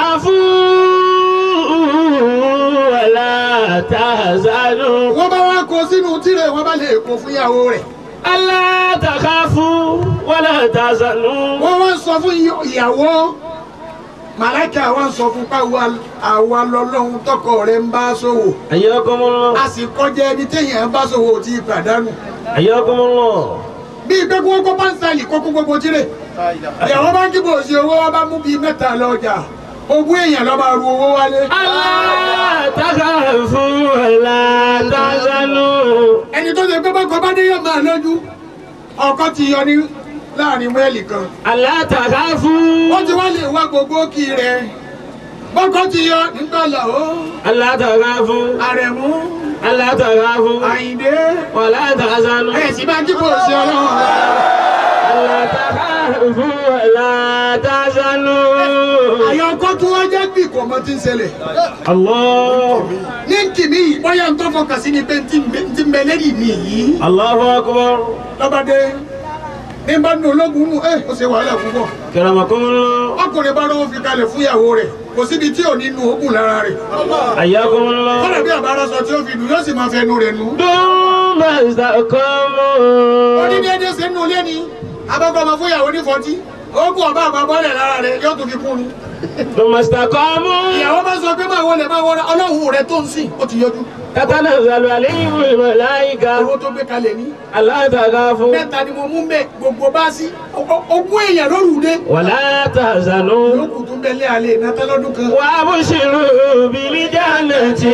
S1: تخافوا ولا تحزنوا
S3: wọ́n bá wá kó sínú tirẹ̀ wọ́n bá lè kó fún ìyàwó rẹ̀.
S1: ألا تخافوا ولا تحزنوا
S3: wọ́n wá sọ fún ìyàwó màláìkà wá sọ fún pàwọ́ àwa lọ́lọ́run tọkọ rẹ̀ ń bá ṣòwò.
S1: حياكم الله
S3: a sì kọjá ẹni téèyàn bá ṣòwò tí ì pàdánù.
S1: حياكم الله
S3: bí ìgbẹ́ kó kó pánṣálì kó kó gbogbo tirẹ̀. ìyàwó bá ń kíbo sí owó wa bá mú bíi mẹ́ta lọ́jà ogún èèyàn lọ́ máa ru owó wálé.
S1: ألا تخافوا ولا تحزنوا
S3: ẹni tó ṣe pé bá kọ bá dé yóò máa lójú ọkọ ti yọ ní láàrin mẹ́ẹ̀lì kan.
S1: ألا تخافوا
S3: ó ti wá lè wá gbogbo kí rẹ̀ bọ́kọ ti yọ nígbà làwọ́
S1: ألا تخافوا
S3: àrẹ̀mú
S1: ألا تخافوا
S3: àyìndé
S1: ولا تحزنوا
S3: ẹ̀ sì máa kíbo sí ọlọ́run.
S1: ألا تخافوا ولا تحزنوا
S3: àyọkọ́ tó wá jẹ́ bí kò mọ ti ń ṣẹlẹ̀.
S1: الله
S3: ní kìmí yìí bóyá ń tọ́ fọkàn sí ni pé ń ti ń bẹ lẹ́yìn mi yìí.
S1: الله أكبر
S3: lọ́bàdé ní bá nu ológun mú ẹ ó ṣe wàhálà púpọ̀.
S1: كرمكم الله
S3: ọkùnrin bá lọ́wọ́ fi kalẹ̀ fún ìyàwó rẹ̀ kò síbi tí ò ní nu oògùn lára rẹ̀.
S1: حياكم الله
S3: kọ́nà bí àbára sọ tí ó fi nù yóò sì máa fẹnu rẹ̀ nù.
S1: ثم
S3: ó ní
S1: استقاموا
S3: déédéé ṣe nù lé ní abọ́kọ̀ ọmọ fún ìyàwó ní fọtí oògùn ọba àgbà bọ́lẹ̀ lára rẹ̀ yóò tún fi kún un.
S1: ثم استقاموا
S3: ìyàwó bá sọ pé máa wọlé máa wọlé ọlọ́run rẹ̀ tó ń sìn ó ti yọjú.
S1: تتنزل عليهم الملائكة
S3: owó tó gbé kalẹ̀ ní.
S1: ألا تخافوا
S3: mẹ́ta ni mo mú bẹ́ẹ̀ gbogbo bá sí ogún èèyàn lóru dé.
S1: ولا تحزنوا
S3: yòókù tún bẹ́ẹ̀ lé alẹ́ ìnáta lọ́dún kan.
S1: وابشروا بالجنة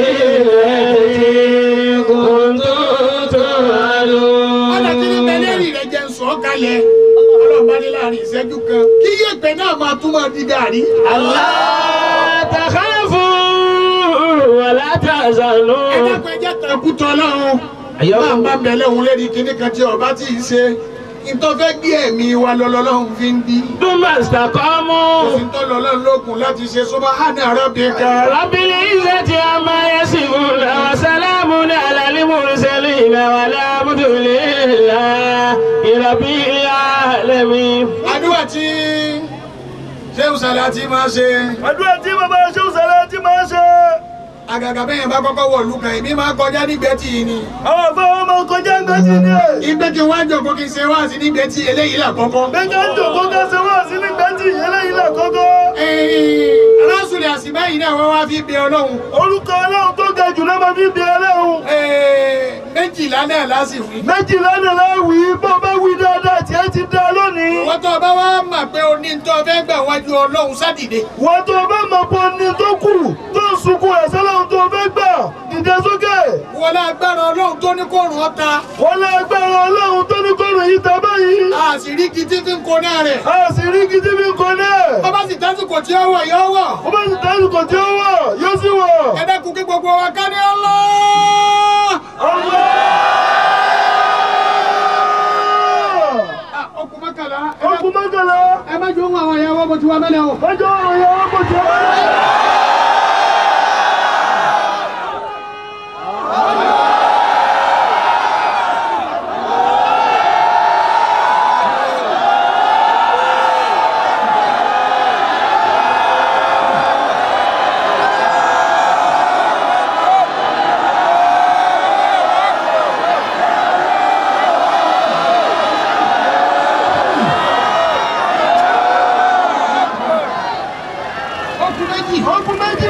S1: التي كنتم
S3: ọ̀nà tí ní
S1: توعدون
S3: bẹ́lẹ́rì rẹ̀ jẹ́ ń sọ kalẹ̀ ọlọ́ọ̀bá ní láàrin ìṣẹ́jú kan kí yẹ̀pẹ̀ náà máa tún máa di gàrí.
S1: ألا تخافوا ولا
S3: ẹ
S1: تحزنوا
S3: dákun ẹjẹ́ tẹ̀kú tọ́ lọ́run.
S1: Àyà
S3: máa
S1: kò-
S3: ń bá bẹ̀lẹ̀ òun lédi kíní kan tí ọba tí ì ṣe ìtọ́fẹ́ gbé ẹ̀mí wa lọ́lọ́lọ́run fi ń bí.
S1: ثم استقاموا
S3: kò sí ń tọ́ lọ́lọ́run lókun láti ṣe subhana rabbika.
S1: رب العزة عما يصفون وسلام على المرسلين والحمد لله رب العالمين
S3: àdúrà tí ṣéun Sàlátì máa ṣe
S4: àdúrà tí bàbá ṣéun Sàlátì máa ṣe
S3: àgàgà bẹ́yẹn bá kọ́kọ́ wọ̀ lùkàn èmi máa kọjá nígbẹ́tì yìí ni.
S4: àwọn afẹ́wọ́n máa kọjá ńgbẹ́tì ni ẹ̀.
S3: ìgbẹ́ kí wọ́n á jọ kó kí n ṣe wá sí nígbẹ́tì eléyìí là kọ́kọ́.
S4: gbẹ̀ngàn ń jòkó kẹsẹ̀ wá sí nígbẹ́tì eléyìí là kọ́kọ́.
S3: rásùlẹ̀ àsìbá yìí náà wọ́n wá fi bẹ ọlọ́run.
S4: orúkọ ọlọ́run tó ga jù lọ́mọ fi bí ọlọ́run.
S3: Ee, méjìlá náà lásìwí.
S4: méjìlá ni láwì bó bá wí dáadáa tí ẹ ti dá lónìí.
S3: wọ́n tó bá wá mà pé o ní tó fẹ́ gbà wájú ọlọ́run sádìde.
S4: wọ́n tó bá mọ̀ pé ní tó kù tó ń sunkún ẹ̀sẹ̀ lọ́hùn tó fẹ́ gbà dìde sókè.
S3: wọ́n lágbára ọlọ́run tó ní kó rùn ọ́ ta.
S4: wọ́n lé agbára ọlọ́run tó ní kọ́rọ̀ yìí ta báyìí.
S3: a sì rí kìtì fi ń kó náà rẹ̀.
S4: a sì rí gidi bí kò náà.
S3: bàbá sì tásìkò tí ó wọ̀ yọ wọ̀.
S4: ó bá sì tẹ́lẹ̀ kò tí ó wọ̀ yóò sì wọ̀.
S3: ẹ dẹ́kun kí gbogbo wa ká ní ọlọ́. ọkùn mọ́kànlá. ẹ má-
S4: ọkùn mọ́kànlá.
S3: ẹ má jọ ohun àwọn ìyàwó bó ti wá mẹ́lẹ̀ o.
S4: ọjọ́ ọ̀rọ̀ yẹn wọ́n kò tí ó wọ̀.
S3: ọkùn méjì.
S4: ọkùn méjì.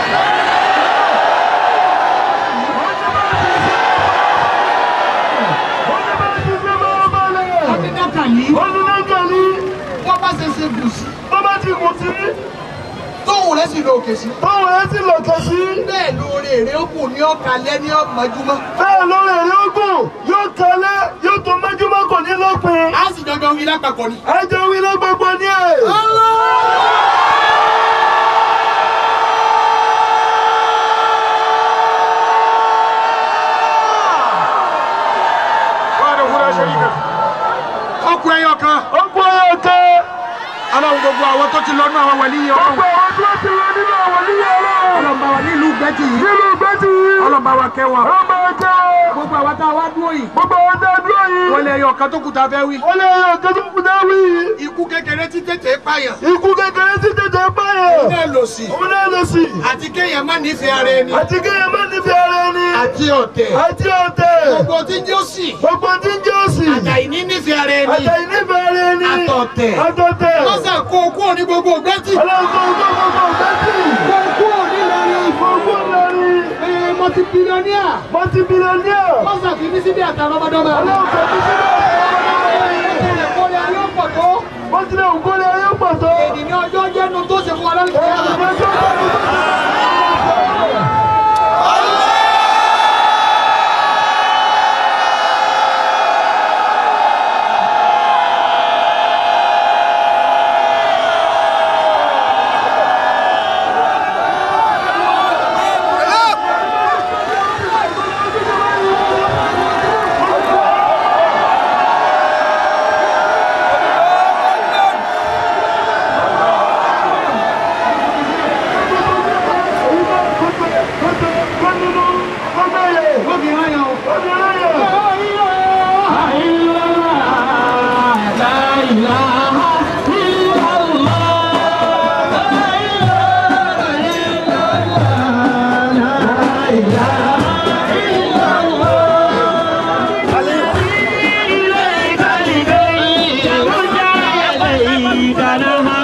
S4: wọ́n ní bá ti ṣe máa balẹ̀.
S3: ọdún dákà yìí.
S4: wọ́n ní náà gàlí.
S3: wọ́n bá ṣe ṣe gùn sí.
S4: bó bá ti kù sí.
S3: tóun rẹ̀ sì lọ òkè sí.
S4: báwo ẹ sì lọ̀kẹ́ sí.
S3: bẹ́ẹ̀ lóore rẹ̀ ó kù ní ọ̀kàlẹ́ ní ọ̀mọ́júmọ́.
S4: bẹ́ẹ̀ lórí èrè ogun yóò kalẹ̀ yóò tó mẹ́jọ́mọ́ kò ní lópin.
S3: a sì jọjọ wí lápapọ̀ ni.
S4: ẹjọ́ wí ló gbogbo ní ẹ̀.
S3: ọkùn ẹyọ kan.
S4: ó kú ọyọ kẹ́.
S3: aláwọ̀ gbogbo àwọn tó ti lọ́nà àwọn wẹ̀lí yìí
S4: gbogbo
S3: ọlọ́run.
S4: àwọn tí wọ́n ti lọ nínú àwọn oníyẹ ọlọ́run.
S3: ọlọ́mọba wa nílùú gbẹ́tì yìí.
S4: nínú gbẹ́tì yìí.
S3: ọlọ́mọba wa kẹ́ wọn.
S4: ọmọ ẹ̀jẹ̀.
S3: gbogbo àwọn tá a wá dúró yìí.
S4: gbogbo àwọn tí a dúró yìí.
S3: wọ́n lé ẹyọ kan tó kù tá a fẹ́ wí.
S4: wọ́n lé ẹyọ kẹ́tù kúta wí.
S3: ikú kékeré tí tètè pààyàn.
S4: ikú kékeré tí tètè báyọ̀.
S3: náà lò sí.
S4: òun náà lọ sí.
S3: àti kéèyàn má nífẹ̀ẹ́ ara ẹni.
S4: àti kéèyàn má nífẹ̀ẹ́ ara ẹni.
S3: àti ọ̀tẹ̀.
S4: àti ọ̀tẹ̀.
S3: gbogbo tí ń jó sí.
S4: gbogbo tí ń jẹ́ òsì.
S3: àtàyè ní nífẹ̀ẹ́ ara ẹni.
S4: àtẹ̀yìn nífẹ̀ẹ́ ara ẹni.
S3: àtọ̀tẹ̀.
S4: àtọ̀tẹ̀.
S3: lọ́sà kó o kúrò ní gbogbo gbẹ́tì.
S4: ọlọ́run tó ń gbọ́ gbogbo gbẹ́tì.
S3: kó o kúrò nílọrin.
S4: gbogbo lórí.
S3: ẹ mọtí bílíọ̀nìà.
S4: mọ́tí bílíọ̀nìà.
S3: lọ́sà fi mí síbi àtàrà ọmọdọ́mọ.
S4: ọlọ́run tó ti sílẹ̀.
S3: ẹ̀ẹ́dẹ̀rẹ̀ kọ́lé ayé ọ̀pọ̀ tó.
S4: mọ́tí lè ń kólé ayé pọ̀ tó.
S3: ènìyàn ọjọ́ jẹ́nu tó ṣe fún wa lálẹ́ kìí àná.
S4: Ọjọ́ tó ń bọ̀.
S1: إليك لكي يرجع إليك نهار